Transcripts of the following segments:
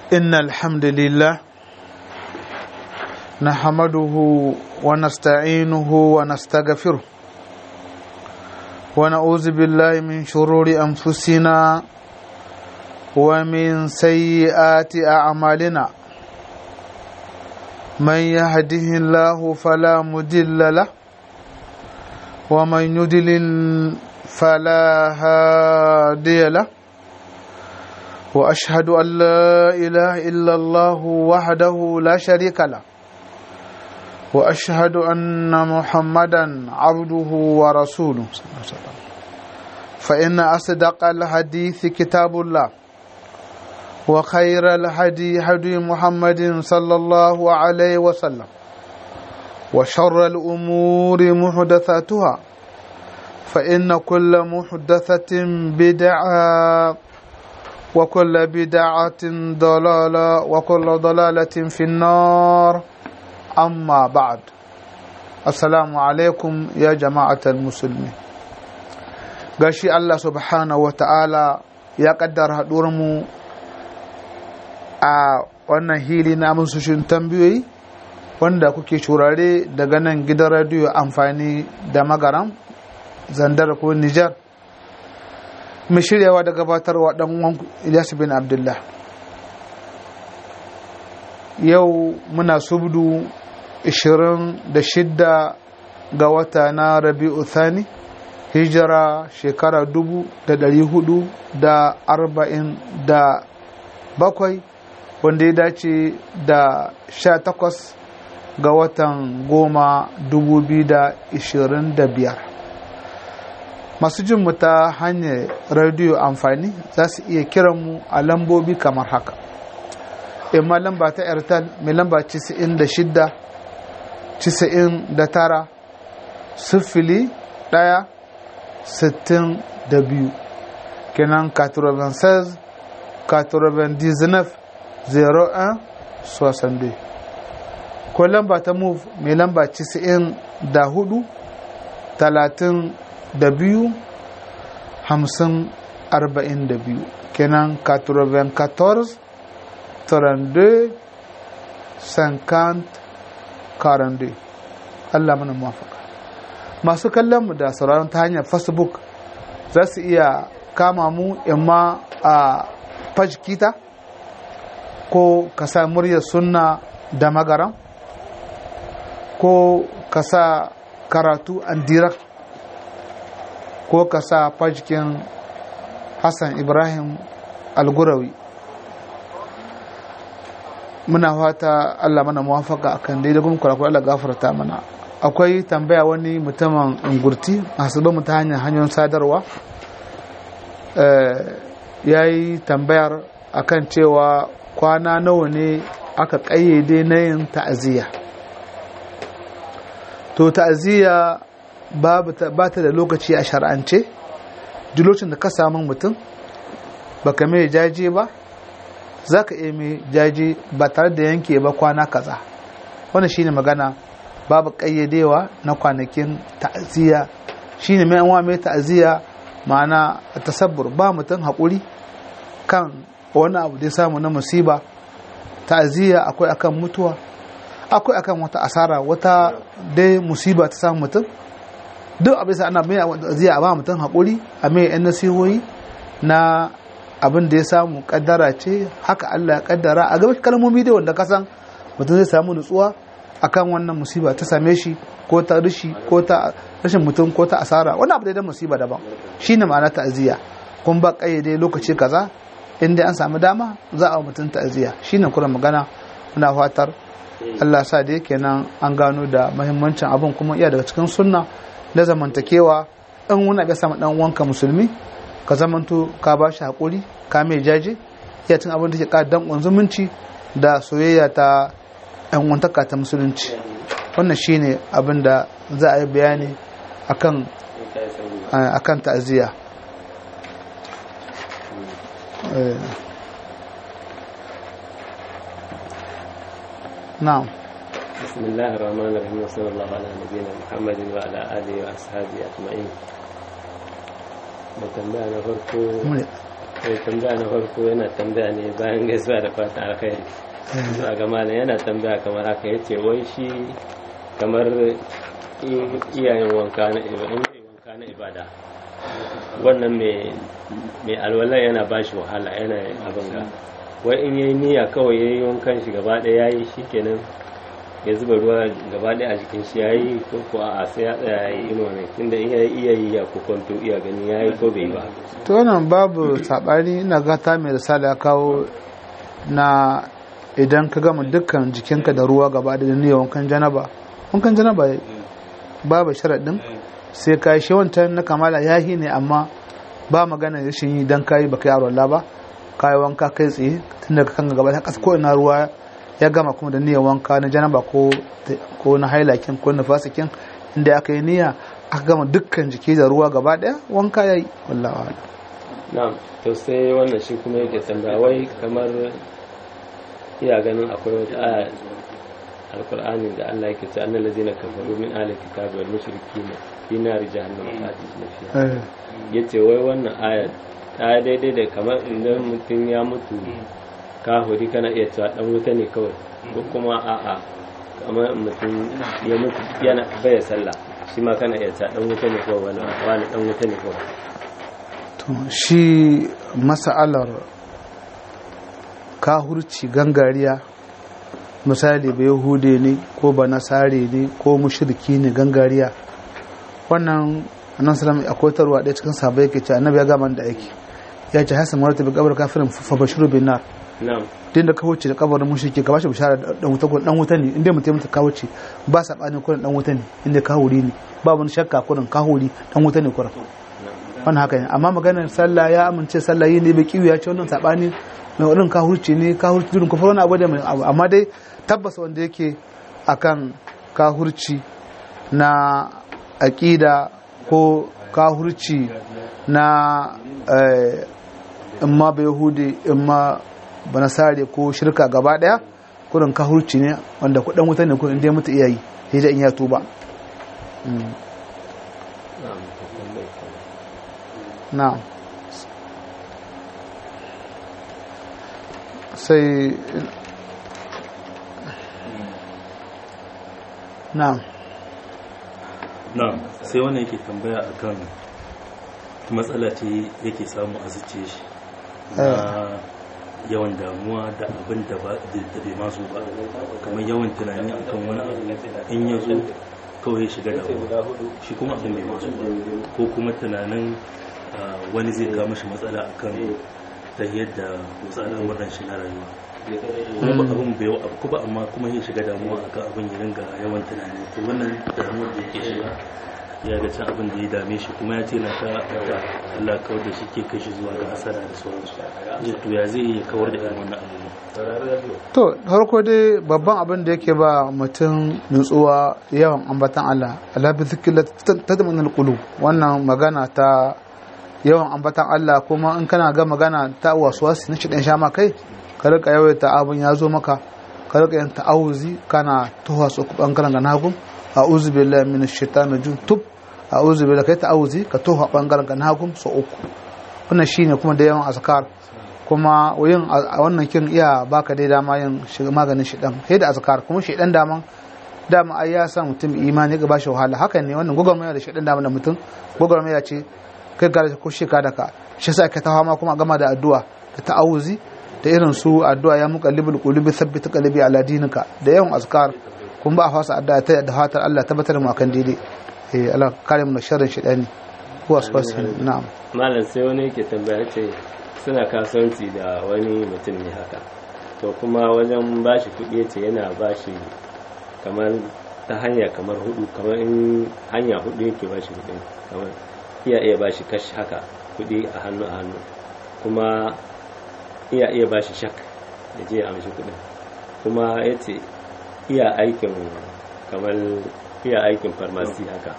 إن الحمد لله نحمده ونستعينه ونستغفره ونعوذ بالله من شرور أنفسنا ومن سيئات أعمالنا من يهده الله فلا مدل له ومن يدلل فلا هادي له واشهد ان لا اله الا الله وحده لا شريك له واشهد ان محمدا عبده ورسوله صلى الله عليه وسلم فان اصدق الحديث كتاب الله وخير الهدي هدي محمد صلى الله عليه وسلم وشر الامور محدثاتها فان كل محدثه بدعه وكل بدعة ضلالة وكل ضلالة في النار أما بعد السلام عليكم يا جماعة المسلمين gashi Allah subhanahu wa ta'ala ya kaddara mu a wannan hili na musushin tambayoyi wanda kuke shurare daga nan gidan radiyo amfani da magaram zandar ko Nijar. mai shiryawa da gabatarwa dan uwan Ilyas bin Abdullah yau muna subdu 26 ga wata na Rabi'u Thani hijira shekara 447 wanda ya dace da 18 ga watan goma 2025 masu jin mu ta hanyar rediyo amfani za su iya kiran mu a lambobi kamar haka imma lamba ta airtel mai lamba 96 99 sifili ɗaya sittin da biyu kenan 96 99 01 62 ko lamba ta move mai lamba 94 talatin da biyu hamsin arba'in da biyu kenan 94 32 50 42 Allah mana mafaka masu kallon mu da sauraron ta hanyar facebook za su iya kama mu imma a fajkita ko ka sa muryar sunna da magaran ko ka sa karatu an direct ko ka sa fajikin hassan ibrahim algurawi muna fata allah mana muwafaka akan daidai kuma kwarakwa allah gafarta mana akwai tambaya wani mutumin ingurti masu ba ta hanyar hanyoyin sadarwa ya yi tambayar akan cewa kwana nawa ne aka ƙayyade na yin ta'aziyya to ta'aziyya ba ta da lokaci a shar'ance duk lokacin da ka samu mutum baka mai jaje ba za ka iya mai jaje ba tare da yanke ba kwana kaza wannan shine magana babu ƙayyadewa na kwanakin ta'aziyya shine mai anwa mai ta'aziyya ma'ana tasabbur ba mutum haƙuri kan wani abu da ya samu na musiba ta'aziyya akwai akan mutuwa akwai akan wata asara wata dai musiba ta samu mutum duk abin sa ana mai zai a ba mutum haƙuri a mai yan nasihohi na abin da ya samu kaddara ce haka Allah ya kaddara a gaba kalmomi dai wanda kasan mutum zai samu nutsuwa akan wannan musiba ta same shi ko ta rishi ko ta rashin mutum ko ta asara wani abu da musiba daban shine ma'ana ta'aziyya kun ba kayyade lokaci kaza inda an samu dama za a mutum ta'aziyya shine kuma magana muna fatar Allah sa da yake nan an gano da mahimmancin abin kuma iya daga cikin sunna na zamantakewa in wani abin samu dan wanka musulmi ka zamanto ka ba shi haƙuri ka mai jaje iya cin abin da ke ƙara danƙon zumunci da soyayya ta yan wantaka ta musulunci wannan shine abin da za a yi bayani akan akan ta'aziyya na'am بسم الله الرحمن الرحيم وصلى الله على نبينا محمد وعلى اله واصحابه اجمعين mai tambaya na farko sai tambaya na farko yana tambaya ne bayan gaisuwa da fatan alkhairi zuwa ga malam yana tambaya kamar haka yace wai shi kamar in iyayen wanka na ibada in zai wanka na ibada wannan mai mai alwala yana ba shi wahala yana abin ga wai in yayi niyya kawai yayi wankan shi gaba ɗaya yayi shikenan ya zuba ruwa gaba ɗaya a jikin shi yayi ko ko a sai ya tsaya yayi ino ne tunda in yayi iya yi ya ko kwanto iya gani yayi ko bai ba to wannan babu sabani ina gata mai risala ya kawo na idan ka gama dukkan jikinka da ruwa gaba da niyyar wankan janaba wankan janaba babu sharaɗin sai ka yi shi wancan na kamala yahi ne amma ba magana rashin yi dan kayi baka yaro Allah ba kayi wanka kai tsaye tun daga kan gaba ta kasa ko ina ruwa ya gama kuma da niyyar wanka na janaba ko ko na hailakin ko na fasikin inda aka yi niyya aka gama dukkan jiki da ruwa gaba daya wanka yayi wallahi a'lam. na'am to sai wannan shi kuma yake tambaya wai kamar iya ganin akwai wata aya alkur'ani da Allah yake ce annal ladzina kafaru min ahli kitabi wal mushrikina fi nari jahannama khalidina fiha Eh, yace wai wannan aya ta daidai da kamar idan mutum ya mutu kahuri kana iya cewa dan wuta ne kawai ko kuma a'a kamar mutum ya mutu yana baya sallah shi ma kana iya cewa dan wuta ne kawai wani wani dan wuta ne kawai to shi mas'alar kahurci gangariya misali ba yahude ne ko ba nasare ne ko mushriki ne gangariya wannan annan salam akwai tarwa ɗaya cikin sabai yake ce annabi ya gama da aiki ya ce hasan marata bi kabar kafirin fa bashiru bin nar na'am din da ka wuce da kabarin mushriki ka bashi bishara da dan wuta ko dan wuta ne inda mutum mutu ka wuce ba sabani ko dan wuta ne inda ka huri ne ba wani shakka ko ka huri dan wuta ne kuran wannan haka ne amma maganar sallah ya amince sallah yi ne bai kiwu ya ce wannan sabani mai wadin ka hurci ne ka hurci durin kufar wani abu da mai abu amma dai tabbas wanda yake akan ka hurci na aqida ko ka hurci na eh, imma bai yahudi imma banasare ko shirka gaba daya kurin ka hurci ne wanda kudin wuta ne kurin dai mutu iyayi sai da in ya tuba Mm. na'am to tambayi na'am sai na'am na sai wannan yake tambaya akan matsala ce yake samu a zuciya shi na yawan damuwa da abin da ba da bai masu ba kamar yawan tunani akan wani abu in ya zo kawai ya shiga damuwa shi kuma abin bai masu ba ko kuma tunanin ah, wani zai kawo mashi matsala akan ta yadda wasu al'amuran shi na rayuwa kuma ba abin bai wa abu ba amma kuma ya shiga damuwa akan abin ya ringa yawan tunani to wannan damuwar da yake shiga ya ga can abin da ya dame shi kuma ya ce na ta da Allah kawar da shi ke kai shi zuwa ga asara da sauransu ya to ya zai iya kawar da irin wannan abubuwa to farko dai babban abin da yake ba mutum nutsuwa yawan ambatan Allah ala bi zikrillah tadmanul qulub wannan magana ta yawan ambatan Allah kuma in kana ga magana ta waswasi na shi dan sha ma kai ka rika yawaita abin ya zo maka ka rika yin ta'awuzi kana tuha su bangaren ga nagu a'udhu billahi minash shaitani rajim tub a'udhu billahi kai ta'awuzi ka tuha bangaren ga nagu so uku wannan shine kuma da yawan azkar kuma yin a wannan kin iya baka dai dama yin shiga maganin shidan sai da azkar kuma shidan daman dama ai ya sa mutum imani ga bashi wahala hakan ne wannan gwagwarmaya da shidan dama da mutum gwagwarmaya ce kai ga ko shi ka daka shi sa ka tawa ma kuma gama da addu'a da ta'awuzi da irin su addu'a ya muqallibul qulubi thabbit qalbi ala dinika da yawan azkar kun ba a fasa addu'a ta da fatar Allah tabbatar mu akan daidai eh Allah kare mu da sharrin shidani ko asfasi na'am malam sai wani yake tambaya ce suna kasuwanci da wani mutum ne haka to kuma wajen bashi kuɗi ce yana bashi kamar ta hanya kamar hudu kamar in hanya hudu yake bashi kuɗi kamar iya iya bashi kashi haka kuɗi a hannu a hannu kuma iya iya bashi shak da je ya amshi kuɗin kuma ya ce iya aikin kamar iya aikin farmasi haka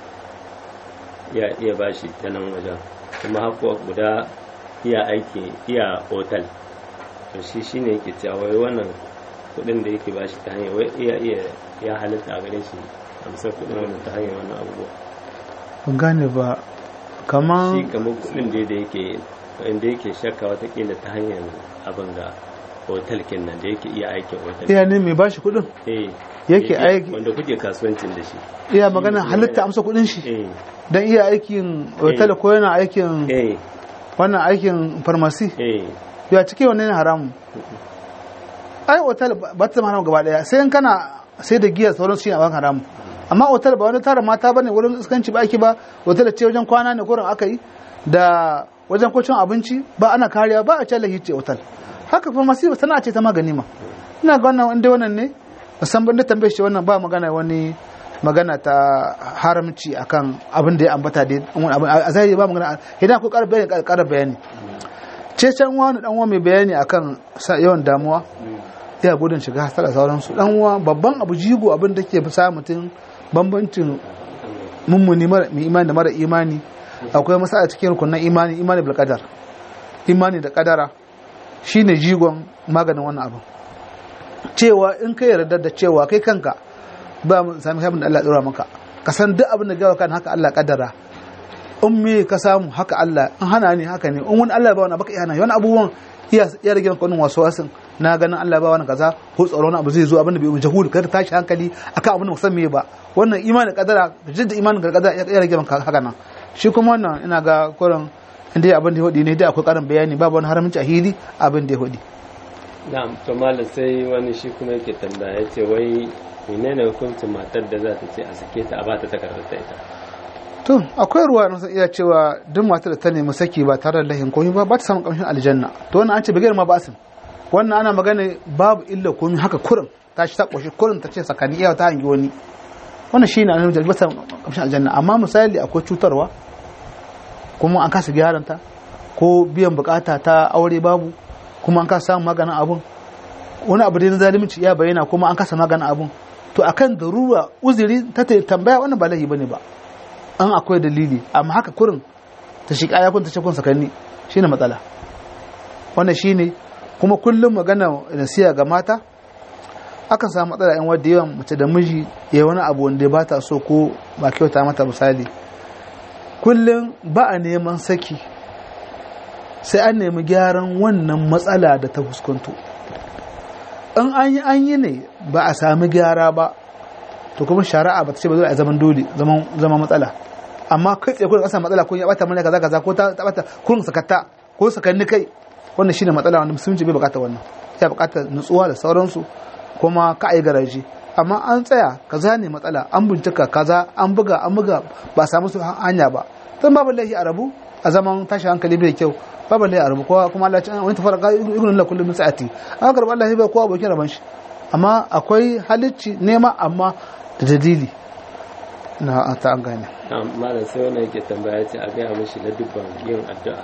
iya iya bashi ta nan wajen kuma hakuwa guda iya aiki iya otal to shi shine yake cewa wai wannan kudin da yake bashi ta hanyar wai iya iya ya halitta a gare shi amsar kudin wannan ta hanyar wannan abubuwa ban gane ba kaman shi kamar kudin da da yake wanda yake shakka watakila ta hanyar abin ga hotel nan da yake iya aikin hotel iya ne mai bashi kuɗin eh yake aiki- wanda kuke kasuwancin da shi iya magana halitta amsa kuɗin shi eh don iya aikin hotel ko yana aikin eh wannan aikin farmasi eh ya cike wannan ne haramun ai hotel ba ta zama haramun gaba daya sai in kana sai da giya sauran su shi a haramun amma hotel ba wani tara mata bane wurin iskanci ba ake ba hotel ce wajen kwana ne gurin aka yi da wajen kwacin abinci ba ana kariya ba a ce lahi ce hotel haka farmasi ba sana ce ta magani ma ina ga wannan inda wannan ne musamman da tambaye shi wannan ba magana wani magana ta haramci akan abin da ya ambata dai wani abin a zahiri ba magana idan akwai ƙara bayani ƙara bayani ce can wani dan uwa mai bayani akan sa- yawan damuwa ya gudun shiga hasara sauransu dan uwa babban abu jigo abin da ke sa mutum bambancin mummuni mara mai imani da mara imani akwai masala cikin rukunan imani imani bil qadar imani da kadara shine jigon maganin wannan abin cewa in ka yarda da cewa kai kanka ba mu sami abin da Allah ya dora maka ka san duk abin da gawa kan haka Allah kadara in me ka samu haka Allah in hana ni haka ne in wani Allah ba wani baka iya hana wani abubuwan iya ya rage maka wannan wasu wasin na ganin Allah ba wani kaza ko tsaro wani abu zai zo abin da bai jahul ka tashi hankali akan abin da musan me ba wannan imanin kadara jidda imanin kadara ya rage maka haka nan shi kuma wannan ina ga kurin inda abin da ya hudi ne dai akwai karin bayani babu wani haramci a hili abin da ya hudi na'am to malam sai wani shi kuma yake tambaya yace wai menene hukuncin matar da za ta ce a sake ta a ba ta takardar ta ita to akwai ruwa na san iya cewa duk matar da ta nemi saki ba tare da lahin komai ba ba ta samu kamshin aljanna to wannan an ce bigayar ma ba asin wannan ana magana babu illa komai haka kurin ta shi ta koshi kurin ta ce sakani iya ta hangi wani wannan shine annabi da ba ta samu kamshin aljanna amma misali akwai cutarwa kuma an kasa gyaran ta ko biyan bukata ta aure babu kuma an kasa samun maganin abun wani abu dai na zalunci ya bayyana kuma an kasa maganin abun to akan darura uzuri ta tambaya wannan ba laifi bane ba an akwai dalili amma haka kurin ta shi kaya kun ta ce kun sakanni shine matsala wannan shine kuma kullum magana nasiya ga mata akan samu matsala yan wadda yawan mace da miji ya wani abu wanda ba ta so ko ba kyauta mata misali kullum ba a neman saki sai an nemi gyaran wannan matsala da ta fuskanto in an yi an yi ne ba a sami gyara ba to kuma shari'a ba ta ce ba zai zaman dole zama matsala amma kai tsaye kun kasa matsala kun ya bata mana kaza kaza ko ta bata kun sakatta ko sakanni kai wannan shine matsala wanda musulunci bai bukata wannan ya bukata nutsuwa da sauransu kuma ka ai garaje amma an tsaya kaza ne matsala an bincika kaza an buga an buga ba samu su hanya ba dan babu laifi a rabu a zaman tashi hankali bai kyau babu laifi a rabu kowa kuma Allah ya wani tafarka ibnu la kullu min sa'ati an karba Allah bai kowa abokin raban shi amma akwai halicci nema amma da dalili na ta an gane malam sai wannan yake tambaya ce a gaya mishi na dubban yin addu'a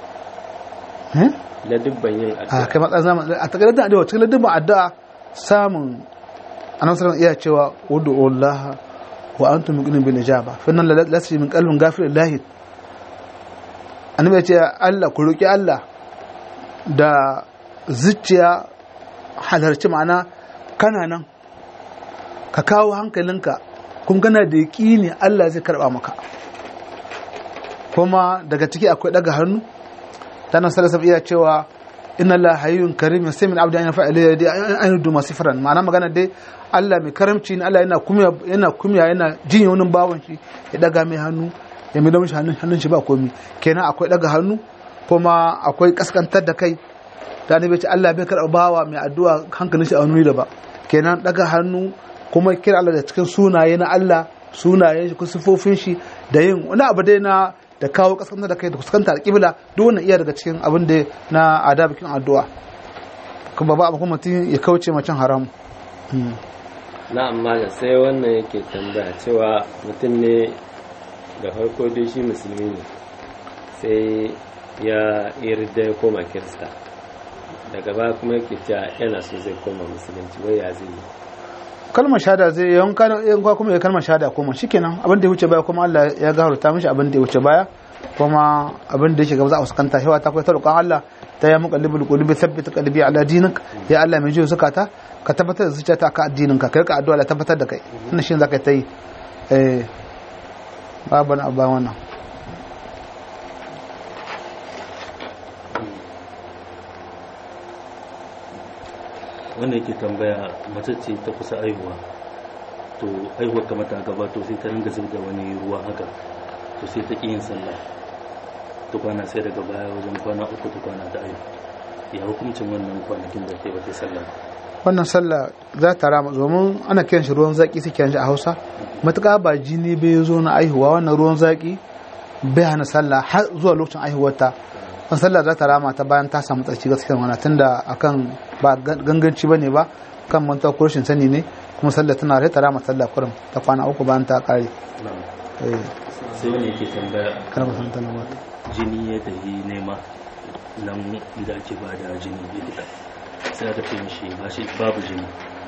na dubban yin a addu'a kai matsan zaman a takardar da addu'a cikin dubban addu'a samun annabi sallallahu iya cewa wudu Allah wa antum muqinin bil ijaba fa nan la lasi min qalbin ghafir lillahi annabi ya ce Allah ku roki Allah da zuciya halarci ma'ana kana nan ka kawo hankalinka kuma kana da yaƙini Allah zai karɓa maka kuma daga ciki akwai daga hannu tana salasa iya cewa inna la hayyun karim sai min abda yana fa'ila dai an yudu masifran ma'ana magana dai Allah mai karamci ne Allah yana kumya yana kumya yana jin wani bawon shi ya daga mai hannu ya mai mishi hannun hannun shi ba komi kenan akwai daga hannu kuma akwai kaskantar da kai da ne bai ce Allah bai karɓa bawa mai addu'a hankalin shi a wani da ba kenan daga hannu kuma kira Allah da cikin sunaye na Allah sunayen shi ko sifofin shi da yin wani abu dai na da kawo kaskantar da kai da kuskanta alƙibla duk wannan iya daga cikin abin da na adabikin addu'a kuma ba kuma mutum ya kauce macen haram na'am malam sai wannan yake tambaya cewa mutum ne da farko dai shi musulmi ne sai ya yarda ya koma kirista daga baya kuma yake cewa yana so zai koma musulunci wai ya zai yi kalmar shahada zai yanka yanka kuma ya kalmar shahada kuma shikenan abin da ya wuce baya kuma Allah ya gafarta mishi abin da ya wuce baya kuma abin da yake gaba za a fuskanta shi ta kai roƙon Allah ta ya muqallibul qulubi thabbit qalbi ala dinik ya Allah mai jiyo zakata ka tabbatar da zuciyata ka addinin ka kai ka addu'a la tabbatar da kai wannan shi zaka yi eh babu na abba wannan wanda yake tambaya mace ce ta kusa aihuwa to aihuwar kamar ta gabato sai ta ringa zub da wani ruwa haka to sai ta ƙi yin sallah ta kwana sai daga baya wajen kwana uku ta kwana ta aihu ya hukuncin wannan kwanakin da ta yi wata sallah wannan sallah za ta rama domin ana kiran shi ruwan zaki suke yanzu a hausa matuƙa ba jini bai zo na aihuwa wannan ruwan zaki bai hana sallah har zuwa lokacin aihuwarta wannan sallah za ta rama ta bayan ta samu tsarki gaskiya wannan tunda akan ba ganganci bane ba kan manta ko rashin sani ne kuma sallah tana rai ta rama sallah kurum ta kwana uku bayan ta kare eh sai wani yake tambaya kana ba san ta nan ba jini ya tafi nema nan inda ake ba da jini likita sai aka ce mishi ba shi babu jini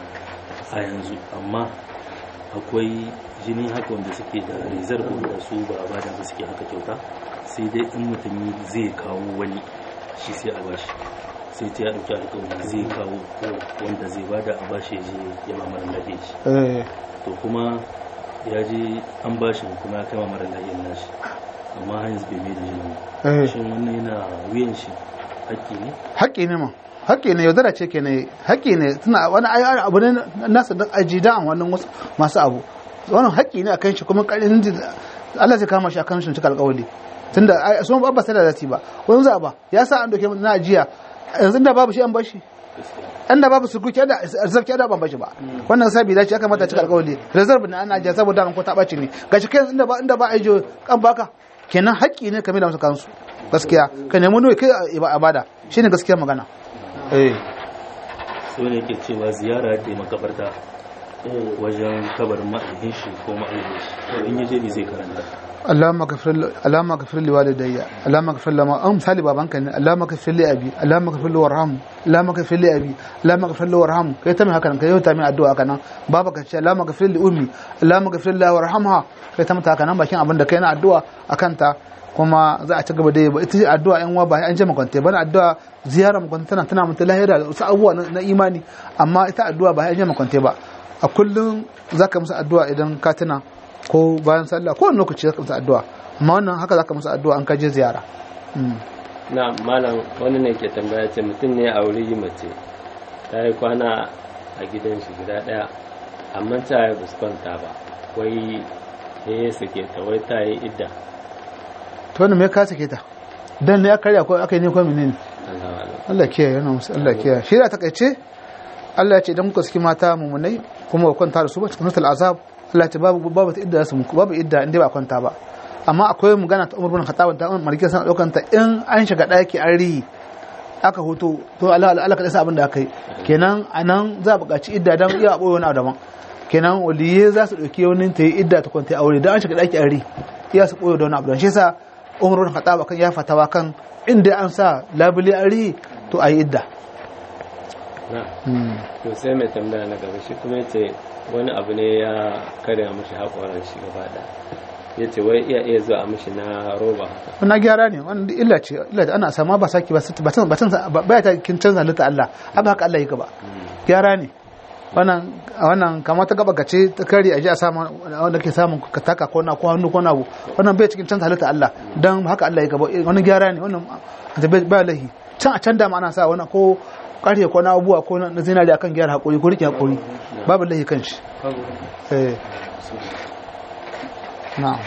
a yanzu amma akwai jini haka wanda suke da rezar wanda su ba a bada ba suke haka kyauta sai dai in mutum zai kawo wani shi sai a bashi sai ta ya ɗauki alƙawari zai kawo wanda zai bada a bashi ya je ya mamar lafiya shi eh to kuma ya je an bashi kuma ya kai mamar lafiyar nashi amma har yanzu bai mai da jini ba eh shin wannan yana wuyan shi haƙƙi ne haƙƙi ne ma haƙƙi ne yaudara ce ke ne haƙƙi ne tana wani ayi abu ne nasa da aji da wannan wasu masu abu wannan haƙƙi ne akan shi kuma ƙarin Allah zai kama shi akan shi cika alƙawari tunda ai sun ba sai da zati ba wani za ba ya sa an doke na ajiya yanzu da babu shi an bashi an da babu sukuki da arzaki da ban bashi ba wannan sabi dace ya kamata cika alƙawari reserve ne ana ajiya saboda an ko ta ɓaci ne gashi kai inda ba inda ba ajiyo kan baka kenan haƙƙi ne kamar da musu kansu gaskiya ka nemi nuyi kai a bada shine gaskiya magana eh sai wani yake cewa ziyara ta yi makabarta wajen kabarin ma'aikin shi ko ma'aikin shi in yaje ne zai karanta Allahumma ghafir Allahumma ghafir li walidayya Allahumma ghafir lama an misali babanka ne Allahumma ghafir li abi Allahumma ghafir li warham Allahumma ghafir li abi Allahumma ghafir li warham kai ta mai haka nan kai yau ta mai addu'a haka nan baba ka ce Allahumma ghafir li ummi Allahumma ghafir li warhamha kai ta mata haka nan bakin abin da kai na addu'a akan ta kuma za a ci gaba da yi ba ita ce addu'a yan uwa ba an je makwante ba na addu'a ziyara makwante tana tana mutu lahira da wasu abubuwa na imani amma ita addu'a ba an je makwante ba a kullum za ka musu addu'a idan ka tuna ko bayan sallah ko wani lokaci za ka musu addu'a amma wannan haka za ka musu addu'a an ka je ziyara na malam wani ne ke tambaya ce mutum ne a wuri mace ta yi kwana a gidan shi guda daya amma ta yi fuskanta ba wai ya sake ta wai ta yi idda to wannan me ka sake ta dan ne ya karya ko aka yi ne ko menene Allah alam Allah kiyaye yana musu Allah kiyaye shi da takaice Allah ya ce idan kuka saki mata mumunai kuma ku kwanta da su ba cikin sutul azab Allah ya ce babu babu ta idda su babu idda inda ba kwanta ba amma akwai magana ta Umar bin Khattab da Umar Malik sana daukan ta in an shiga daki an rihi aka hoto to Allah Allah ka sa abin da aka yi kenan anan za a buƙaci idda dan iya boye wani abu daban kenan waliye za su dauki wani ta yi idda ta kwanta aure dan an shiga daki an rihi iya su boye da wani abu dan shi yasa Umar bin Khattab kan ya fatawa kan inda an sa labule an rihi to ayi idda na to sai mai tambaya na gaba shi kuma yace wani abu ne ya karya mishi haƙoran shi gaba da ya ce wai iya iya zuwa mishi na roba haka wannan gyara ne wannan duk illa ce illa ce ana sama ba saki ba ba san ba san ba ta kin canza halitta Allah abba haka Allah yake ba gyara ne wannan wannan kamar ta gaba gace ta kare aje a samu wanda ke samun ka taka ko na ko hannu ko na abu wannan bai cikin canza halitta Allah dan haka Allah yake ba wannan gyara ne wannan da ba lahi can a can da ma ana sa wannan ko ƙarfe ko na abubuwa ko na zinari akan gyara hakuri ko rike hakuri babu lahi kan shi eh na'am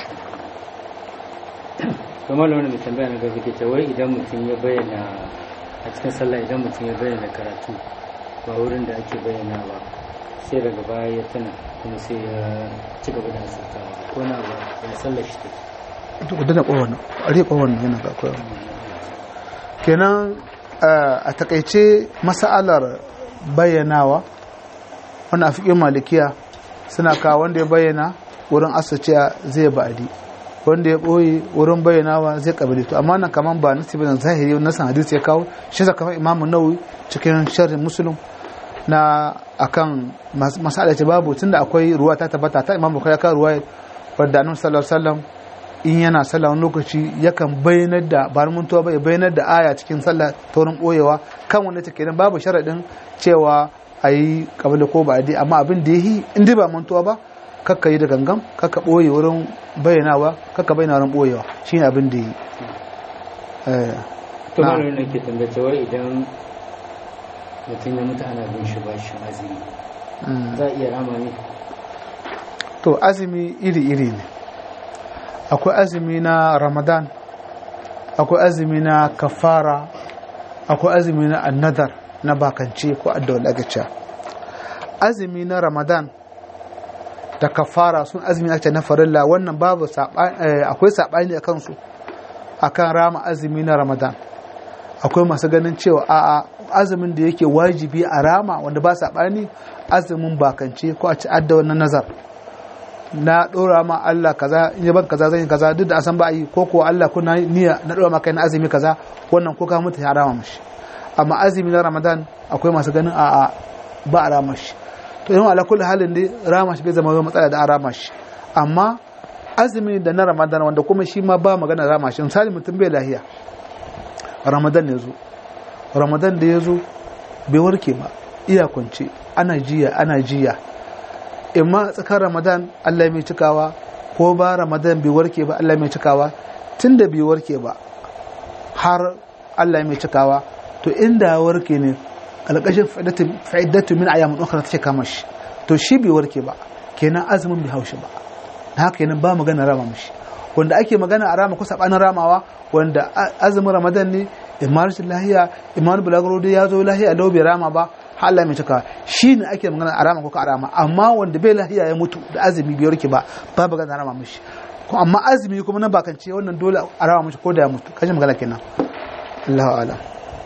kamar wani mai tambaya na gaba ke ce wai idan mutum ya bayyana a cikin sallah idan mutum ya bayyana karatu ba wurin da ake bayyana ba sai daga baya ya tana kuma sai ya ci gaba da asirtawa ko na ba ya sallar shi take duk da kowanne a riƙe kowanne yana ga kowanne kenan a takaice mas'alar bayyanawa wani a fiƙin malikiya suna kawo wanda ya bayyana wurin asaciya zai ba'adi wanda ya ɓoye wurin bayyanawa zai ƙabili to amma nan kaman ba nasi bane zahiri nasan hadisi ya kawo shi sa kamar imamu nawawi cikin sharhin muslim na akan masala ce babu tunda akwai ruwa ta tabbata ta imamu kai ka ruwa wadda annabi sallallahu alaihi wasallam in yana sallah wani lokaci yakan bayyanar da ba muntuwa ba ya bayyanar da aya cikin sallah ta wurin boyewa kan wanda take nan babu sharaɗin cewa a yi kabila ko ba amma abin da ya yi in dai ba mantuwa ba kakka yi da gangan kakka ɓoye wurin bayyanawa kakka bayyana wurin ɓoyewa shi ne abin da ya yi. to malamin da ke tambace wai idan mutum ya mutu ana bin shi bashin azumi Mm. za a iya rama ne to azumi iri-iri ne akwai azumi na ramadan akwai azumi na kafara akwai azumi na annadar na bakance ko addawar agacha azumi na ramadan da kafara sun azumi ake na farilla wannan babu saɓa- eh, akwai saɓani a kansu akan rama azumi na ramadan akwai masu ganin cewa a'a azumin da yake wajibi a rama wanda ba saɓani azumin bakance ko a ci adda wannan nazar na ɗora ma Allah kaza in yaban kaza zan yi kaza duk da an san ba a yi ko ko Allah kuna niyya na ɗora maka na azumi kaza wannan ko ka mutu ya rama mashi amma azumi na Ramadan akwai masu ganin a'a ba a rama shi to yin ala kulli halin dai rama shi bai zama wani matsala da an rama shi amma azumi da na Ramadan wanda kuma shi ma ba magana rama shi misali mutum bai lahiya Ramadan ya zo Ramadan da ya zo bai warke ba iya kwance ana jiya ana jiya imma tsakar ramadan allah mai cikawa ko ba ramadan bai warke ba allah mai cikawa tun da bai warke ba har allah mai cikawa to inda ya warke ne alƙashin fa'iddatu min ayyamin ukhra take kama shi to shi bai warke ba kenan azumin bai haushi ba na haka kenan ba magana rama mishi wanda ake magana a rama ko sabanin ramawa wanda azumin ramadan ne imma rashin lahiya imma bulaguro dai ya zo lahiya lau bai rama ba har Allah mai cika shi ne ake magana a rama ko ka rama amma wanda bai lahiya ya mutu da azumi bai warke ba ba magana rama mishi ko amma azumi kuma na bakance wannan dole a rama mishi ko da ya mutu kashin magana kenan Allahu a'lam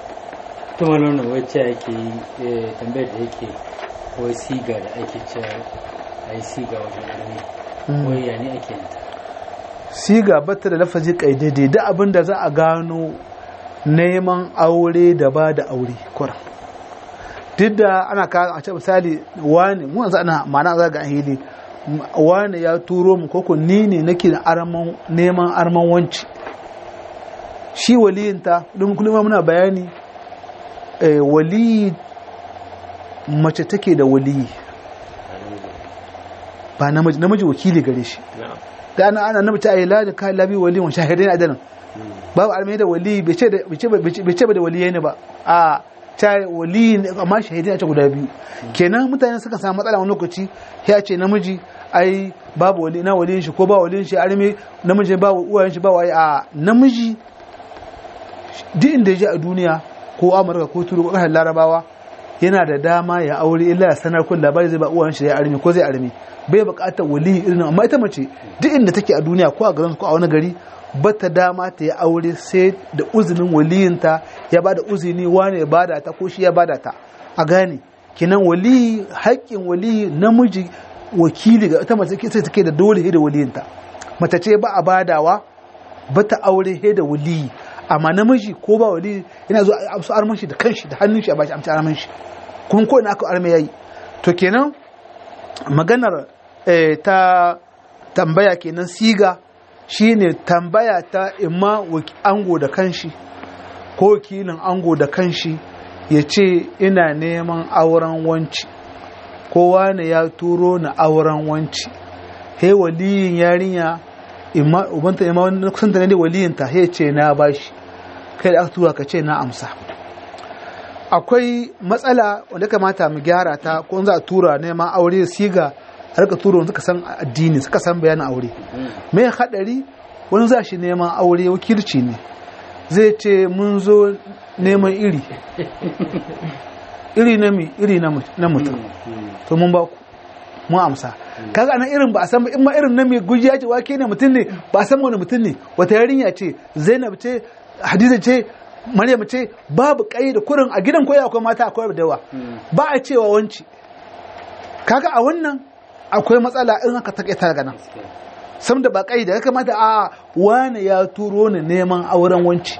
ta malona wacce ake yi tambayar da yake ko siga da ake cewa a yi siga wajen armi wai ya ne ake yi siga batta da lafazi kaidade da abin da za a gano neman aure da ba da aure kuran duk da ana ka a ce misali wani mu yanzu ana ma'ana za ga hili wani ya turo mu koko ni ne nake da arman neman arman wanci shi waliyinta don kullum muna bayani waliyi mace take da waliyi ba namiji namiji wakili gare shi da ana ana namiji ayi la da kai labi waliyin wa shahidai adanan babu almai da wali bai ce ba da waliyai ne ba a ta wali amma shahidai a ce guda biyu kenan mutane suka samu matsala wani lokaci ya ce namiji ai babu wali na waliyin shi ko ba waliyin shi arme namiji ba uwayen shi ba wai a namiji duk inda ya je a duniya ko amurka ko turu ko kasar larabawa yana da dama ya aure illa ya sanar kun labari zai ba uwayen shi ya arme ko zai arme bai bukatar wali irin amma ita mace duk inda take a duniya ko a garin ko a wani gari bata dama ta yi aure sai da uzinin waliyinta ya ba da uzini wane ya bada ta ko shi ya bada ta a gane kinan wali haƙƙin wali namiji wakili ga ita mace sai take da dole da waliyinta mace ce ba a badawa bata aure he da waliyi amma namiji ko ba wali yana zo a amsa arman shi da kanshi da hannun shi a bashi amsa arman shi kuma ko ina aka arme yayi to kenan maganar ta tambaya kenan siga shine tambaya ta imma ango da kanshi ko wakilin ango da kanshi ya ce ina neman auren wanci kowa ne ya turo na auren wanci he waliyin yarinya imma ubanta imma wani kusan da ne waliyin ta he ce na bashi kai da aka tura ka ce na amsa akwai matsala wanda kamata mu gyara ta ko za a tura neman aure siga a rika tura wanda suka san addini suka san bayanin aure mai hadari wani za shi neman aure wakilci ne zai ce mun zo neman iri iri na mi iri na mutum to mun ba ku mun amsa kaga ana irin ba a san in ma irin na mai gujiya ce wake ne mutum ne ba a san wani mutum ne wata yarinya ce zainab ce hadiza ce maryam ce babu kai da kurin a gidan koya akwai mata akwai da yawa ba a cewa wanci kaga a wannan akwai matsala in aka takaita daga nan sam da ba kai da ya kamata a wane ya turo ni neman auren wanci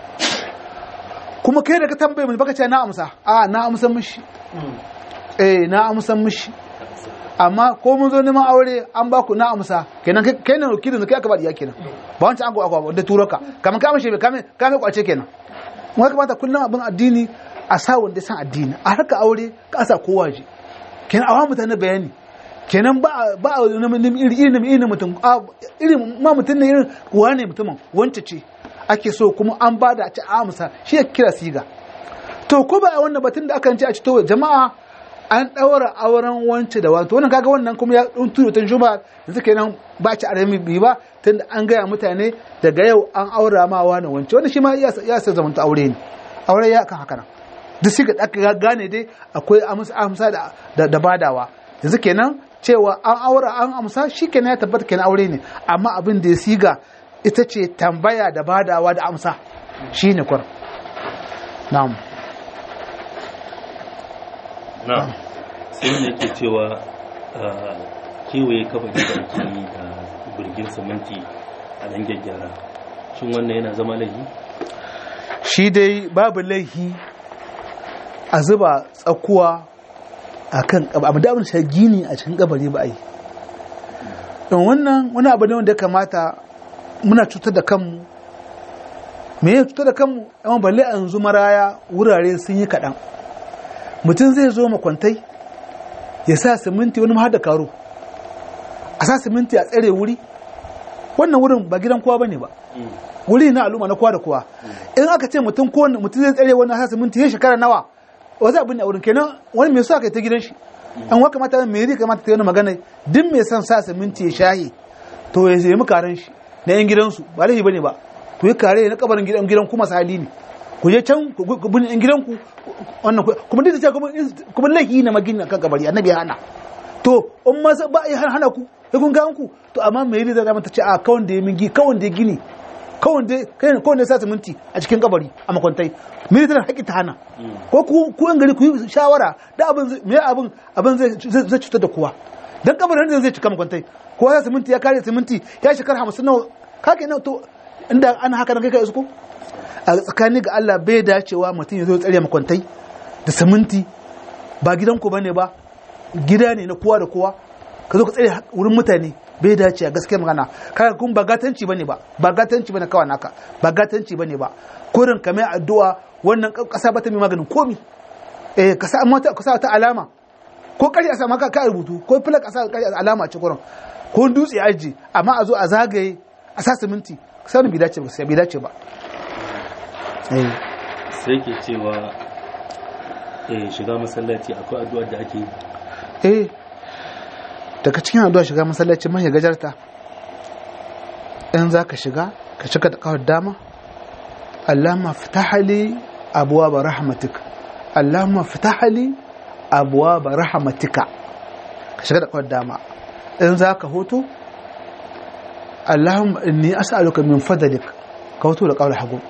kuma kai da ka tambaye mu baka ce na amsa a na amsa mishi eh na amsa mishi amma ko mun zo neman aure an ba ku na amsa kenan kai ne wakilin kai aka ba diya kenan ba wancan an go akwa da turo ka kamar ka mishi kame kame kwace kenan mun kamata kullum abin addini a sa wanda san addini a harka aure ka sa kowa je kenan a mutane bayani kenan ba ba iri iri iri mutum iri ma mutum ne irin wane mutumin wance ce ake so kuma an ba da a ci amsa shi ya kira siga to ko ba a wannan batun da akan ce a ci to jama'a an ɗaura auren wance da wance wannan kaga wannan kuma ya tuntu tun juba yanzu kenan ba ci arami bi ba tunda an gaya mutane daga yau an aura ma wani wance wannan shi ma ya ya sa zamanta aure ne aure ya kan haka nan duk shi ga aka gane dai akwai amsa amsa da da, da badawa yanzu kenan cewa an aura an amsa shi kenan ya tabbata kenan aure ne amma abin da ya siga ita ce tambaya da badawa da amsa shine kwar na'am na sai ne ke cewa ah, kewaye kabari da ake yi da birgin siminti a nan gyaggyara shin wannan yana zama laifi shi dai babu laihi a zuba tsakuwa a kan abu da abin shi gini a cikin kabari ba a yi don wannan wani abu ne wanda ya kamata muna cutar da kanmu me ya cutar da kanmu amma balle a yanzu maraya wurare sun yi kaɗan mutum zai zo makwantai ya sa siminti wani ma har da karo a sa siminti a tsare wuri wannan wurin ba gidan kowa bane ba wuri na al'umma na kowa da kowa in aka ce mutum ko mutum zai tsare wannan hasa minti ya shekara nawa wa za abin da wurin kenan wani mai so aka yi ta gidan shi an wa kamata mai ri kamata ta yi wani magana duk mai son sa minti ya shahi to ya nemi karen shi na yan gidansu ba laifi bane ba ku yi kare na kabarin gidan gidan kuma sali ne ku je can ku ku bin yan gidanku wannan ku- kuma duk da cewa kuma kuma laifi na magina kan kabari annabi ya hana to in ma ba a yi hana ku sai kun ga ku to amma mai ri zai mata ce a kawai da ya mingi kawai da ya gini kawai da kawai da ya sa siminti a cikin kabari a makwantai mai tana haƙƙi ta hana ko ku ku yan gari ku yi shawara da abin zai- me abin abin zai zai zai cutar da kowa dan kabarin da zai cika makwantai ko ya siminti ya kare siminti ya shekara hamsin nawa kake nan to inda ana haka nan kai ka isko a tsakani ga Allah bai dacewa mutum ya zo ya tsare makwantai da siminti ba gidanku bane ba gida ne na kowa da kowa ka zo ka tsare wurin mutane bai dace a gaskiyar magana kaga kun ba gatanci bane ba ba gatanci bane kawai naka ba gatanci bane ba kurin ka mai addu'a wannan kasa bata mai maganin komi eh ka sa mata ka sa ta alama ko kari a sa maka ka rubutu ko fila ka sa kari alama ce kurin ko dutse aji amma a zo a zagaye a sa siminti sanin bai dace ba sai bai dace ba eh sai ke cewa eh, shiga masallaci akwai addu'ar da ake yi eh daga cikin addu'a shiga masallaci mai gajarta in za ka shiga ka shiga da kawar dama Allahumma fitahali abuwa ba rahmatika Allahumma fitahali abuwa ba rahmatika ka shiga da kawar dama in za ka hoto Allahumma inni as'aluka min fadlik ka hoto da kawar hagu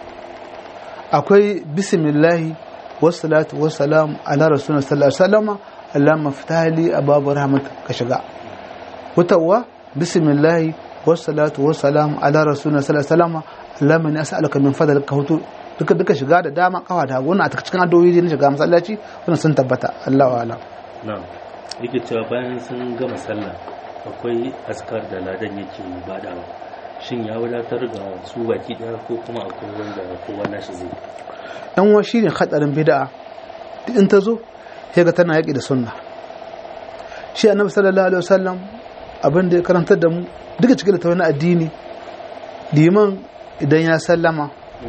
akwai bismillahi wassalatu wassalamu ala rasulullah sallallahu alaihi wasallam Allahumma fitahali abuwa rahmatika ka shiga hutawa bismillahi wassalatu wassalamu ala rasulina sallallahu alaihi wasallam Allahumma inni as'aluka min fadlika hutu duka duka shiga da dama kawa da hagu wannan a cikin addu'o'i ne shiga masallaci wannan sun tabbata Allahu a'lam na yake cewa bayan sun gama sallah akwai askar da ladan yake badawa shin ya wadatar ga su baki daya ko kuma akwai wanda kowa nashi zai dan wa shine hadarin bid'a duk in ta zo sai ga tana yaki da sunna shi annabi sallallahu alaihi wasallam abin da ya karantar da mu duka cikin da wani addini liman idan ya sallama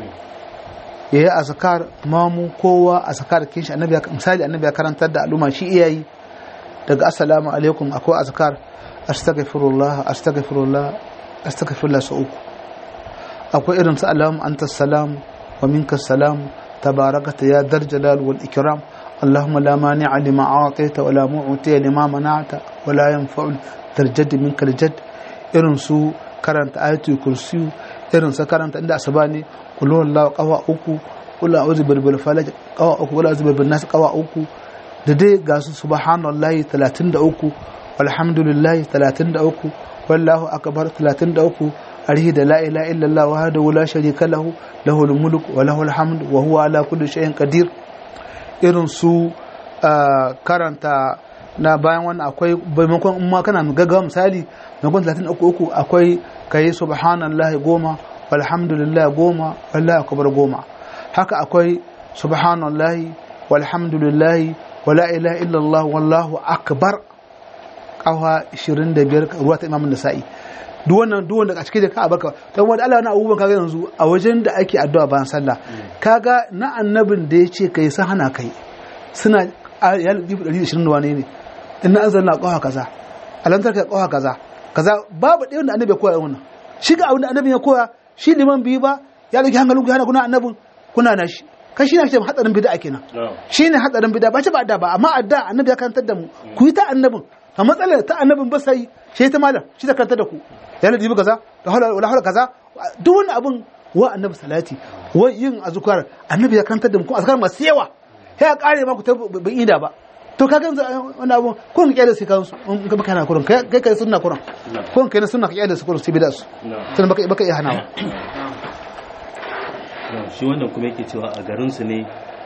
ya yi azkar mamu kowa azkar kin shi annabi ya- misali annabi ya karantar da al'umma shi iyayi daga assalamu alaikum akwai azkar astaghfirullah astaghfirullah astaghfirullah sau uku akwai irin su allahumma anta salam wa minka salam tabarakata ya dar jalal wal ikram اللهم لا مانع لما أعطيت ولا معطي لما منعت ولا ينفع ذا الجد منك الجد irin su karanta ayatul kursiyu irin su karanta inda asaba ne kullu wallahu qawa uku kullu a'udhu bil falaq qawa uku kullu a'udhu bin nas qawa uku da dai ga su subhanallahi 33 walhamdulillahi 33 wallahu akbar 33 arihi da la ilaha illallah wahdahu la sharika lahu lahul mulk wa lahul hamd wa huwa ala kulli shay'in qadir irin su ah, karanta na bayan wannan akwai maimakon in ma kana gaggawa misali maimakon 33 akwai kayi subhanallahi goma walhamdulillah goma wallahi akbar goma haka akwai subhanallahi walhamdulillahi wala ilaha illallah wallahu akbar kawa 25 ruwa ta imamun nasa'i duk wannan duk wanda a cikin da ka barka dan wanda Allah na abubuwan kaga yanzu a wajen da ake addu'a bayan sallah kaga na annabin da ya ce kai sun hana kai suna ya lubu 120 da wane ne in na azanna qawa kaza alantar ka qawa kaza kaza babu ɗayan da annabi ya koya wannan shi ga abin da annabi ya koya shi liman biyu ba ya dauki hankalin ku hana kuna annabin kuna na shi kai shi ne ake hadarin bid'a kenan shi ne hadarin bid'a ba ce ba adda ba amma adda annabi ya karantar da mu ku yi ta annabin a matsalar ta annabin ba sai shi ta malam shi ta karantar da ku ya ladi kaza da hawla wala hawla kaza duk wani abin wa annabi salati wa yin azkar annabi ya karantar da mu ko azkar masu yawa sai ya kare ma ku ta bin ida ba to ka ganzu wani abu kun kyale su kansu in ka baka na kurin kai kai sunna kurin kun kai na sunna ka kyale su kurin su bid'a su tun baka baka iya hanawa shi wannan kuma yake cewa a garinsu ne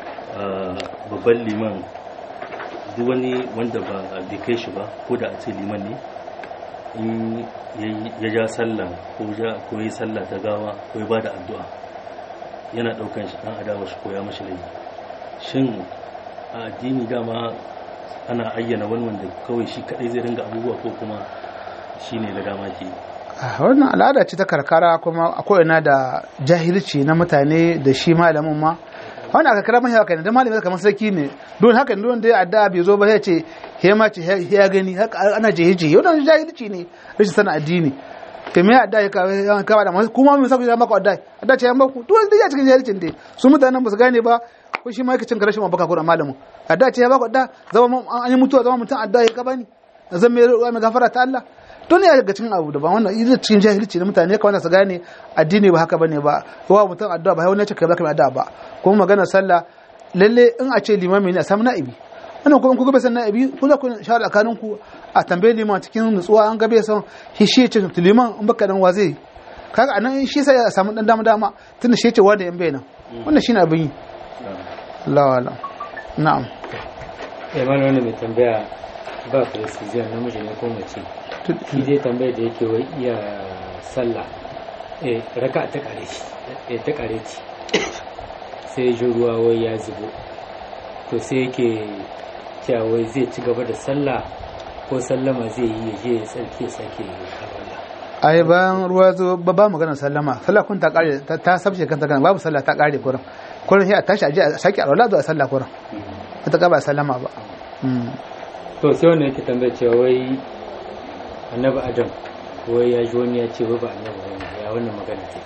babban liman duk wani wanda ba bai kai shi ba ko da a ce liman ne in ya ja sallah ko ko yi sallah ta gawa ko ya bada addu'a yana daukan shi dan adawa shi ko ya mashi laifi shin a addini dama ana ayyana wani wanda kawai shi kadai zai ringa abubuwa ko kuma shine da dama ke wannan al'ada ce ta karkara kuma akwai ina da jahilci na mutane da shi malamin ma wani aka kira mahi haka ne don malamin kamar sarki ne don haka don da ya adda bai zo ba ya ce he ma ce ya gani ana jehe jehe wannan jahilci ne rashin sana addini ke me adda ya kawo da masu kuma mun saka ya maka adda adda ce ya maku duk wanda ya cikin jahilcin dai su mutanen ba su gane ba ko shi ma yake cin karashin mabaka ko da malamin adda ce ya baku adda zama an yi mutuwa zama mutum adda ya ka bani zan mai ruwa mai gafara ta Allah don ya daga cikin abu daban wannan idan cikin jahilci na mutane kawai su gane addini ba haka bane ba yawa mutum addu'a ba wani ce kai baka addu'a ba kuma magana sallah lalle in a ce limami ne a samu na'ibi wannan kuma ku ga san na'ibi ku za ku shawara tsakanin ku a tambaye liman cikin nutsuwa an ga bai san shi shi ce liman in baka dan wa zai kaga anan shi sai ya samu dan dama dama tunda shi ce wa da yan bai nan wannan shine abin yi Allah wala na'am eh mana wannan mai tambaya ba precision namiji ne ko mace shi dai tambayar da yake wai iya sallah eh raka ta kare shi eh ta kare ci sai ji ruwa wai ya zubo to sai yake cewa wai zai ci gaba da sallah ko sallama zai yi ya je ya tsarki sake alwala ai bayan ruwa zo ba ba magana sallama sallah kun ta kare ta sabce kanta kana babu sallah ta kare kurin kurin sai a tashi a je a sake alwala zuwa sallah kurin ita ka ba sallama ba to sai wannan yake tambayar cewa wai annabi adam wai ya ji wani ya ce wai ba annabi wani ya wannan magana take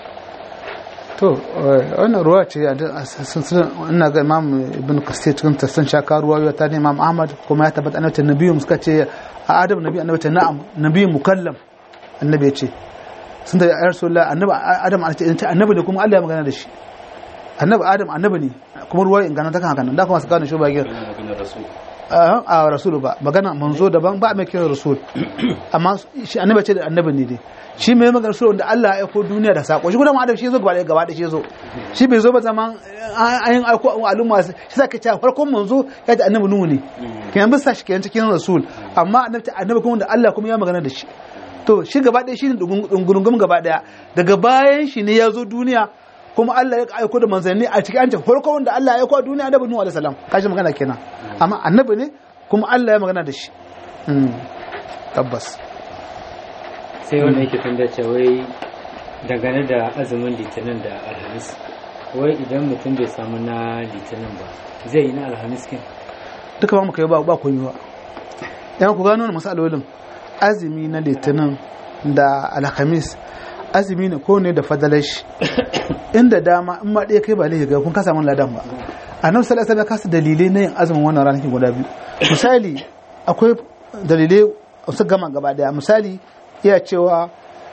to wannan ruwa ce ina ga imam ibn kasir cikin tafsirin shaka ruwa ya ta ne imam ahmad kuma ya tabbata annabi nabiyu suka ce a adam nabi annabi ta na'am nabi mukallam annabi ya ce sun da ya rasulullah annabi adam annabi ne kuma Allah ya magana da shi annabi adam annabi ne kuma ruwa in gana ta kan haka nan da kuma su gane shi ba gir a rasulu ba magana manzo daban ba mai kira rasul amma shi annabi ce da annabi ne dai shi mai magana rasul wanda Allah ya aiko duniya da sako shi kuma adam shi zo gaba ɗaya gaba ɗaya shi zo shi bai zo ba zaman ayin aiko al'umma shi sa ka ce farkon manzo ya da annabi nuhu ne kenan bisa shi kenan cikin rasul amma annabi annabi kuma da Allah kuma ya magana da shi to shi gaba ɗaya shi ne dungurungum gaba ɗaya daga bayan shi ne ya zo duniya kuma Allah ya aiko da manzanni a cikin ancin farko wanda Allah ya aiko a duniya annabi Nuhu alaihi salam kashi magana kenan amma annabi ne kuma Allah ya magana da shi tabbas sai wanda yake tambaya cewa wai dangane da azumin litinin da alhamis wai idan mutum bai samu na litinin ba zai yi na alhamis kin duka ba mu kai ba ba koyi ba yan ku gano masalolin azumi na litinin da alhamis azumi ne ko ne da fadalar shi inda dama in ma ɗaya kai ba laifi ga kun kasa mun ladan ba a nan sallallahu alaihi kasa dalilai na yin azumin wannan ranakin guda biyu misali akwai dalilai su gama gaba daya misali iya cewa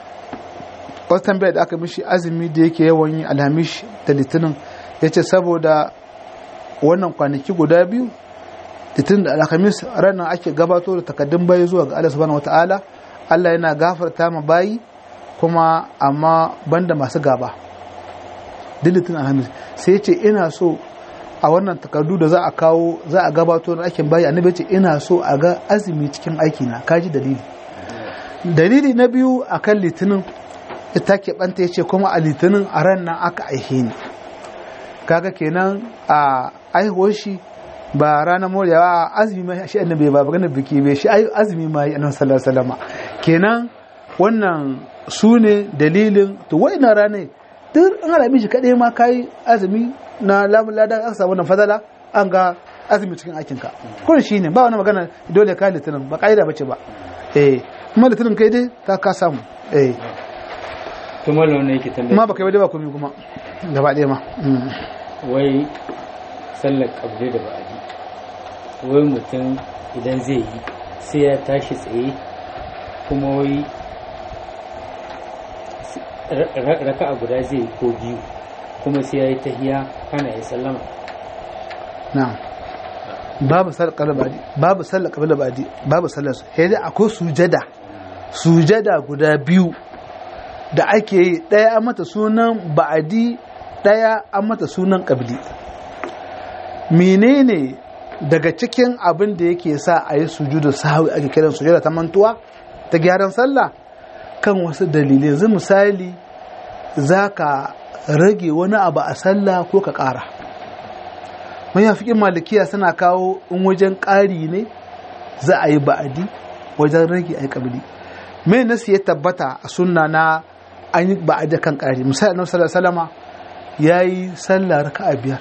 wasu tambayar da aka mishi azumi da yake yawan yi alhamish da litinin ya ce saboda wannan kwanaki guda biyu litinin da alhamis ranar ake gabato da takaddun bayi zuwa ga Allah subhanahu wataala Allah yana gafarta ma bayi kuma amma banda masu gaba dilitin alhamis sai ce ina so a wannan takardu da za a kawo za a gabato na aikin bayi annabi ce ina so a ga azumi cikin aiki na kaji dalili dalili na biyu akan litinin ita ke banta ya ce kuma a litinin a ran nan aka aihe ni kaga kenan a aihuwar shi ba ranar morewa azumi ma shi annabi ba maganar biki bai shi azumi ma yi annabi sallallahu alaihi wasallam kenan wannan su ne dalilin to wa'ina ranar duk an alami shi kaɗai ma kayi azumi na lamun ladan aka samu wannan fadala an ga azumi cikin aikinka kun shi ne ba wani magana dole ka litinin ba ƙa'ida bace ba eh kuma litinin kai dai ka ka samu eh to mallam wannan yake tambaya kuma ba kai ba dai ba komai kuma gaba ɗaya ma Mm. wai sallar kabli da ba'adi wai mutum idan zai yi sai ya tashi tsaye kuma wai raka a guda zai yi ko biyu kuma sai ya yi tahiya kana ya sallama na'am babu sallar qabla ba'di babu sallar qabla ba'di babu sallar su sai dai akwai sujada sujada guda biyu da ake yi daya an mata sunan ba'adi daya an mata sunan qabli menene daga cikin abin da yake sa a yi sujudu sahwi ake kiran sujada ta mantuwa ta gyaran sallah kan wasu dalilai yanzu misali zaka rage wani abu a sallah ko ka ƙara mayafikin malikiya suna kawo in wajen ƙari ne za a yi ba'adi wajen rage a yi ƙabili mai nasu ya tabbata a sunna na an yi ba'adi kan ƙari misali annabi sallallahu alaihi wasallama yayi sallah raka'a biyar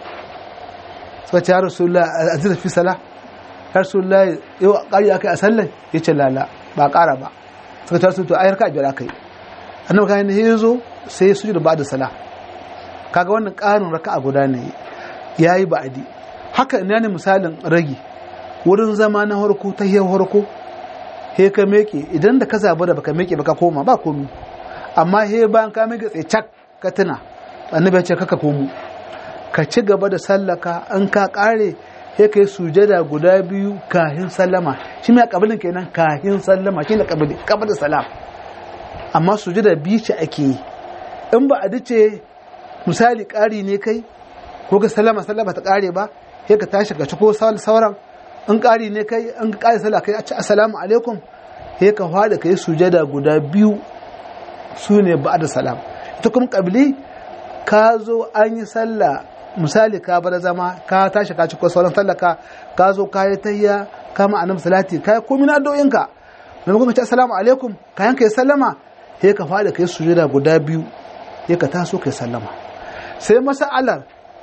suka ce ya rasulullah aziz fi sala ya rasulullah yau ƙari akai a sallah yace lala ba ƙara ba suka ce rasulullah ai raka'a biyar akai annabi kan ya zo sai ya sujuda ba'da sala kaga wannan ƙarin raka'a guda ne ya yi ba'adi haka ina ne misalin ragi wurin zama na harko ta hiyar harko he ka meke idan da ka zaba da baka meke baka koma ba komi amma he bayan ka meke tsaye cak ka tuna annabi ya ce kaka komo ka ci gaba da sallaka an ka kare he ka yi sujada guda biyu kahin sallama shi mai kabilin kenan kahin sallama shi ne kabili kabili salam amma sujada biyu ce ake yi in ba a dace misali ƙari ne kai ko ka sallama sallama ta kare ba sai ka tashi ka ci ko sauran in kari ne kai in ka kare sallah kai a ci assalamu alaikum sai ka fada kai sujada guda biyu su ne ba da salam ita kuma kabili ka zo an yi sallah misali ka bar zama ka tashi ka ci ko sauran sallah ka ka zo ka yi tayya ka ma annabi salati ka komai na addu'o'inka maimakon ka ci assalamu alaikum kayan kai sallama sai ka fada kai sujada guda biyu sai ka taso kai sallama sai masa'alar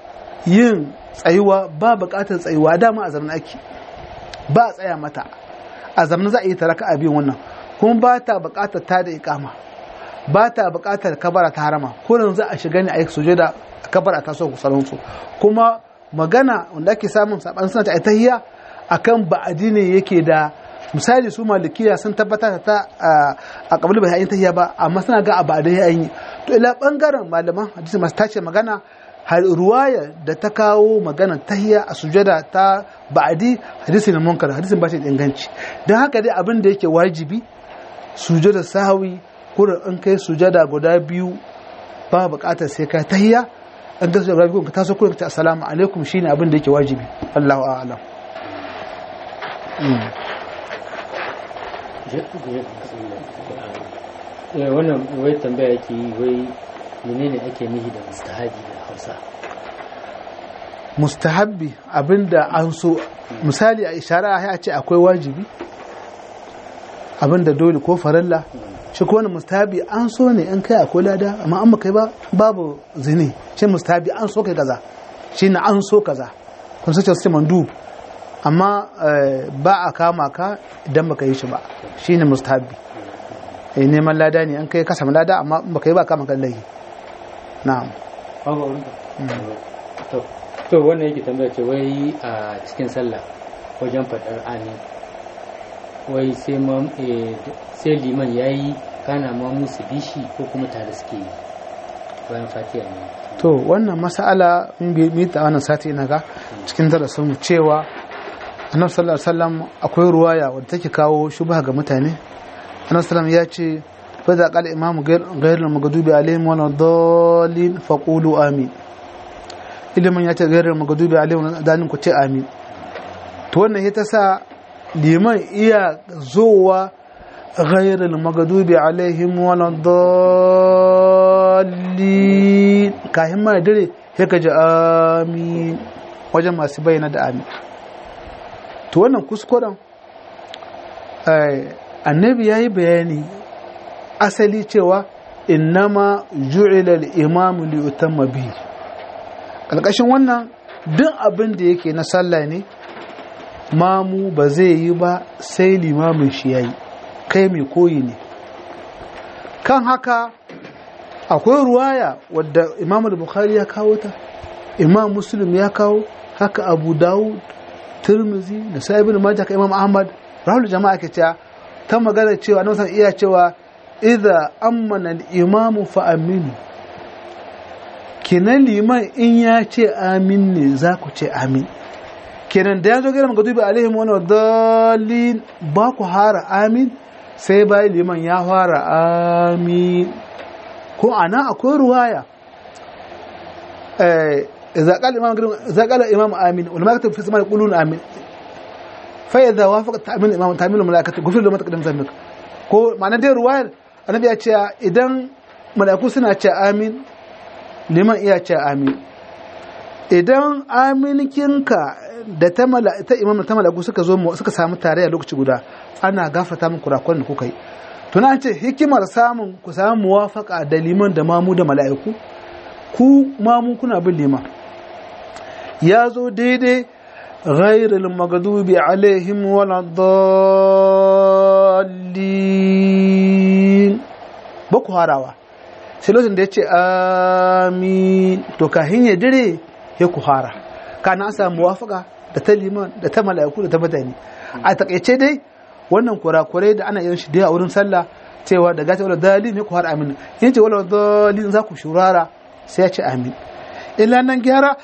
yin tsayuwa ba bukatar tsayuwa dama a zaman ake ba a tsaya mata a zaman za a yi taraka a biyun wannan kuma ba ta bukatar ta da ikama ba ta bukatar kabara ta harama kullum za a shiga ne a yi suje da kabara ta so kusurin su kuma magana wanda ake samun saban suna ta tahiyya akan ba'adi ne yake da misali su malikiya sun tabbatar ta a kabul bai yin tahiyya ba amma suna ga a ba'adai yayin to ila bangaren malaman hadisi masu tace magana har ruwaya da ta kawo magana tahiya a sujada ta ba'adi hadisi na munkar hadisin ba shi da inganci don haka dai abin da yake wajibi sujada sahawi kurin in kai sujada guda biyu ba bukatar sai ka tahiya an ga sujada biyu ka taso kurin ka ce assalamu alaikum shine abin da yake wajibi Allahu a'lam wannan wai tambaya yake yi wai menene ake nihi da mustahabi da hausa mustahabbi abinda an so misali a ishara ya ce akwai wajibi abinda dole ko farilla shi ko wani mustahabi an so ne in kai akwai lada amma an kai ba babu zini shi mustahabi an so kai kaza shi na an so kaza kun sace su mandu amma ba a kama ka idan baka yi shi ba shi ne mustahabi eh neman lada ne an kai ka samu lada amma baka yi ba kama kan laifi na'am to to wannan yake tambaya ce wai a cikin sallah wajen faɗar amin wai sai sai liman ya yi kana ma musu bishi ko kuma tare suke yi bayan fatiha ne to wannan mas'ala mun bi ta wannan sati ina ga cikin darasin mu cewa annabi sallallahu alaihi wasallam akwai ruwaya wadda take kawo shubha ga mutane annabi sallallahu ya ce fa da qala imamu ghayr al-maghdubi alaihim wa dallin faqulu amin ilimin ya ce ghayr al-maghdubi alaihim wa dallin ku ce amin to wannan ita sa liman iya zowa ghayr al-maghdubi alaihim wa dallin kahin ma dare sai ka ji amin wajen masu bayyana da amin to wannan kuskuren annabi ya yi bayani asali cewa innama ju'ila al-imam li yutamma bihi kalkashin wannan duk abin da yake na sallah ne mamu ba zai yi ba sai limamin shi yayi kai mai koyi ne kan haka akwai ruwaya wadda imam al-bukhari ya kawo ta imam muslim ya kawo haka abu dawud tirmizi da sa'ibin majah ka imam ahmad rahul jama'a ke cewa ta magana cewa nan san iya cewa idza ammana al-imam fa aminu kenan liman in ya ce amin ne za ku ce amin kenan da ya zo gina magadubi alaihim wani dalil ba ku hara amin sai bayan liman ya fara amin ko ana akwai ruwaya إذا قال الإمام إذا قال الإمام آمين والملائكة في السماء يقولون آمين فإذا وافق تأمين الإمام تأمين الملائكة غفر له ما تقدم ذنبك ko ma'ana dai ruwayar annabi ya ce idan mala'iku suna ce amin liman iya ce amin idan aminkinka da ta ta imam ta mala'iku suka zo suka samu tare a lokaci guda ana gafarta min kurakuran da kuka yi tuna an ce hikimar samun ku samu muwafaka da liman da mamu da mala'iku ku mamu kuna bin liman ya zo daidai ghairul magadubi alaihim waladdallin ba ku harawa sai lokacin da ya ce amin to kahin ya dire ya ku hara kana an samu muwafaka da ta liman da ta mala'iku da ta mutane a takaice dai wannan kurakurai da ana yin shi da a wurin sallah cewa da gace wala dalilin ya ku har amin in ce wala dalilin za ku shurara sai ya ce amin illa nan gyara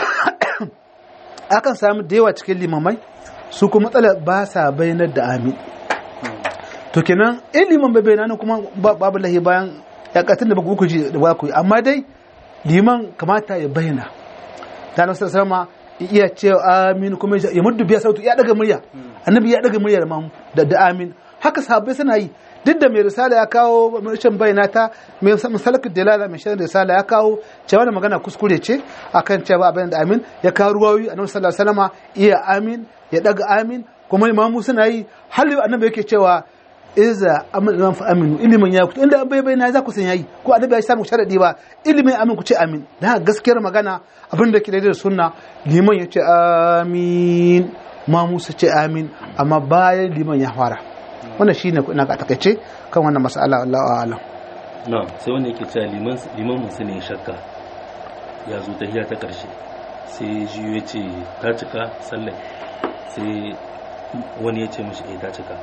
akan samu da yawa cikin limamai su kuma matsalar ba sa bayanar da amin to kenan in liman bai bayyana kuma babu lahi bayan ya katin da ba ku ji da ba ku yi amma dai liman kamata ya bayyana ta nasu sama iya ce amin kuma ya muddu biya sautu ya daga murya annabi ya daga murya da da amin haka sahabbai suna yi duk da mai risala ya kawo rashin bayyana ta mai misalakar dalala mai shan risala ya kawo cewa da magana kuskure ce akan cewa abin da amin ya kawo ruwayoyi annabi sallallahu alaihi wasallam iya amin ya daga amin kuma imamu suna yi hali annabi yake cewa iza amin imam fa aminu ilimin ya kuta inda bai bayyana za ku san yayi ko annabi ya samu sharadi ba ilimin amin ku ce amin da gaskiyar magana abin da ke da sunna liman ya ce amin mamu su ce amin amma bayan liman ya fara wannan shi ne ina ga takaice kan wannan mas'ala Allah wa alam na sai wanda yake cewa liman liman musu ne shakka ya zo tahiya ta karshe sai ji ya ce ta cika sallah sai wani ya ce mishi eh ta cika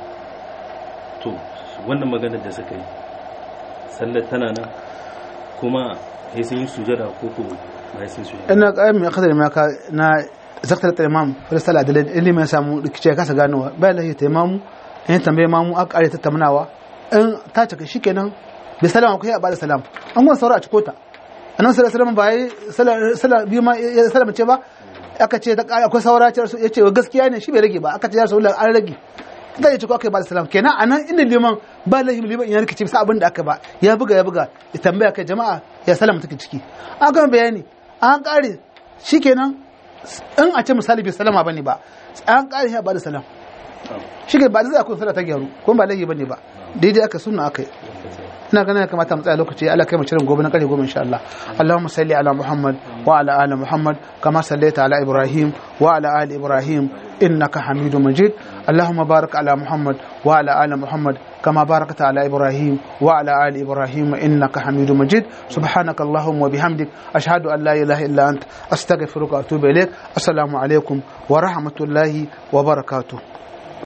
to wannan maganar da suka yi sallar tana nan kuma sai sun yi sujada ko ko ba sun sujada ina ga mai akadar ma ka na zaktar ta imam fa sallah da ilimin ya samu rikice kasa ganowa bayan lahi ta imamu in tambaye mamu aka kare tattaunawa in ta cika shikenan bi salama kai a bada salam an gwan saura a ciko ta annabi sallallahu alaihi wasallam ba yi sallah biyu ma ya salama ce ba aka ce akwai saura ce ya ce gaskiya ne shi bai rage ba aka ce ya rasulullah an rage da ya ciko aka bada salam kenan anan inda liman ba lahi liman ya rikice bisa abin da aka ba ya buga ya buga ya tambaya kai jama'a ya salama take ciki an gama bayani an kare shikenan in a ce misali bai salama bane ba an kare ya bada salam shi ba da zai akwai sallah ta gyaru ko ba laifi bane ba daidai aka sunna aka yi ina ganin ya kamata mu tsaya lokaci Allah kai mu cirin gobe na kare gobe insha Allah Allahumma salli ala Muhammad wa ala ali Muhammad kama sallaita ala Ibrahim wa ala ali Ibrahim innaka Hamidum Majid Allahumma barik ala Muhammad wa ala ali Muhammad كما باركت على إبراهيم وعلى آل إبراهيم إنك حميد مجيد سبحانك اللهم وبحمدك أشهد أن لا إله إلا أنت أستغفرك وأتوب إليك السلام عليكم ورحمة الله وبركاته